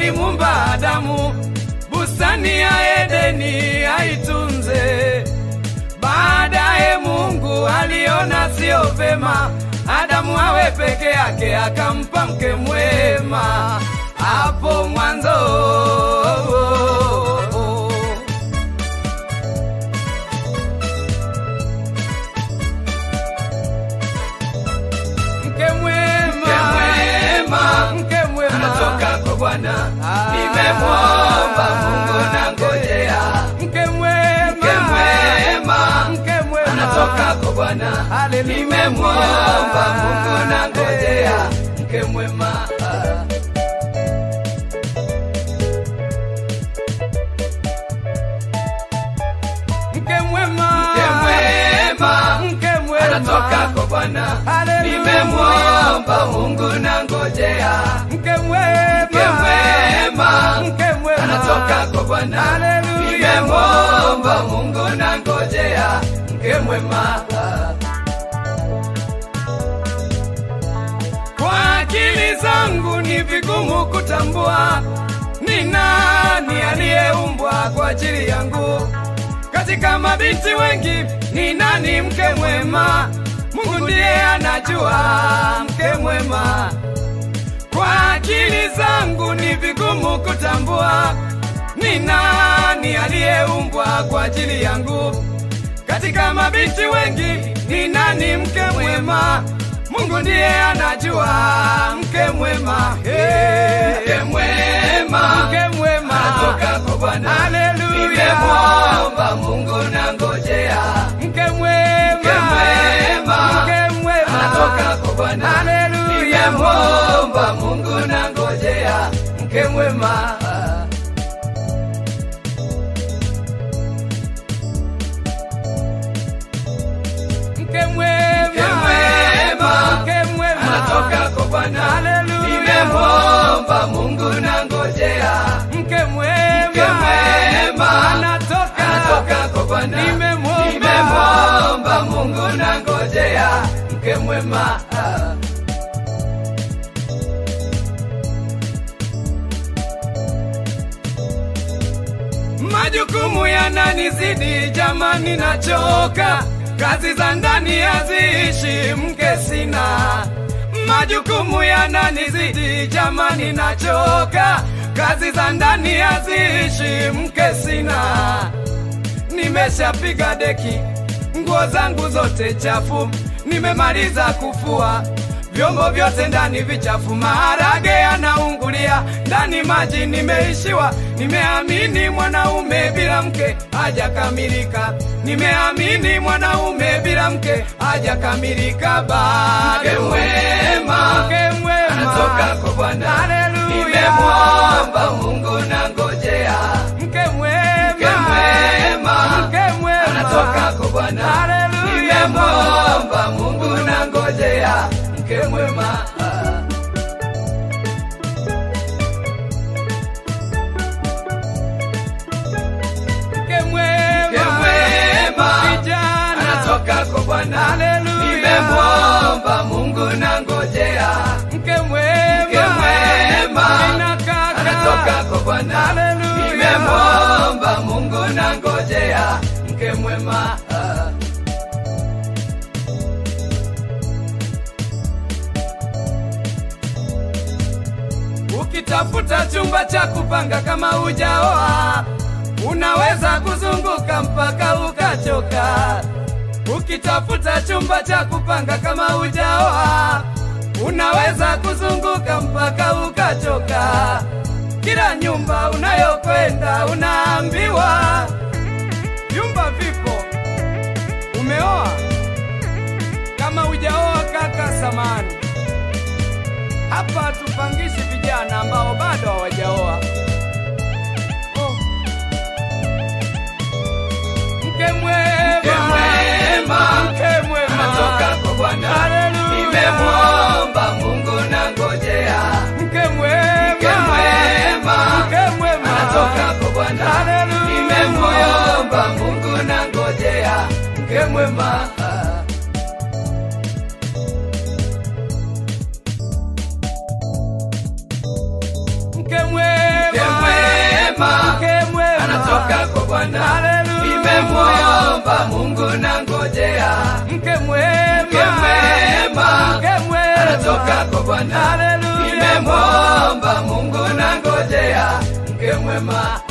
alimumba Adamu bustani ya Edeni aitunze. Baadaye Mungu aliona sio vema Adamu awe peke yake, akampa mke mwema hapo mwanzo. Mke mwema, mke mwema anatoka kwa Bwana, Ah. nimemwomba Mungu na ngojea. mke mwema, Mke mwema mke mwema anatoka kwa Bwana, Haleluya. nimemwomba Mungu na ngojea. Mke mwema ah. mke mwema, Mke mwema mke mwema anatoka kwa Bwana, Haleluya. nimemwomba Mungu na ngojea. mke mwema, Mke mwema mke mwema anatoka kwa Bwana, Haleluya. nimemwomba Mungu na ngojea. Mke mwema ah. Kwa akili zangu ni vigumu kutambua ni nani aliyeumbwa kwa ajili yangu. Katika mabinti wengi ni nani mke mwema? Mungu ndiye anajua mke mwema. Kwa akili zangu ni vigumu kutambua ni nani aliyeumbwa kwa ajili yangu. Katika mabinti wengi ni nani mke mwema? Mungu ndiye anajua mke mwema. Hey. Mke mwema Mke mwema anatoka kwa Bwana, Haleluya. nimemwomba Mungu na ngojea. Mke mwema Mke mwema Mke mwema anatoka kwa Bwana, Haleluya. nimemwomba Mungu na ngojea. Mke mwema ah. Mke mwema Mke mwema Mke mwema anatoka kwa Bwana, Haleluya. nimemwomba Mungu na ngojea. Mke mwema Mke mwema anatoka anatoka kwa Bwana, Nimemwomba. nimemwomba Mungu na ngojea. Mke mwema ah. Majukumu yananizidi jamani, nachoka. Kazi za ndani haziishi, mke sina. Majukumu yananizidi jamani, nachoka. Kazi za ndani haziishi, mke sina. Nimeshapiga deki, nguo zangu zote chafu, nimemaliza kufua vyombo vyote ndani vichafu, maharage yanaungulia ndani, maji nimeishiwa. Nimeamini mwanaume bila mke hajakamilika, nimeamini mwanaume bila mke hajakamilika bado. Mke mwema Mke mwema anatoka kwa Bwana, Haleluya. nimemwomba Mungu na ngojea. Mke mwema Mke mwema Mke mwema anatoka kwa Bwana, Haleluya. nimemwomba Mungu na ngojea. Mke mwema ah. Mke mwema Mke mwema kijana anatoka kwa Bwana, Haleluya. nimemwomba Mungu na ngojea. Mke mwema Mke mwema Nina kaka. anatoka kwa Bwana, Haleluya. nimemwomba Mungu na ngojea. Mke mwema ah. Ukitafuta chumba cha kupanga kama hujaoa, unaweza kuzunguka mpaka ukachoka. Ukitafuta chumba cha kupanga kama hujaoa, unaweza kuzunguka mpaka ukachoka. Kila nyumba unayokwenda unaambiwa vyumba vipo. Umeoa? Kama hujaoa kaka, samani hapa tupangishi vijana ambao bado hawajaoa. Oh. Mke mwema, Mke mwema mke mwema anatoka kwa Bwana, Haleluya. nimemwomba Mungu na ngojea. Mke mwema, Mke mwema mke mwema anatoka kwa Bwana, Haleluya. nimemwomba Mungu na ngojea. Mke mwema ah. mke mwema zako Bwana, Haleluya. nimemwomba Mungu na ngojea mke mwema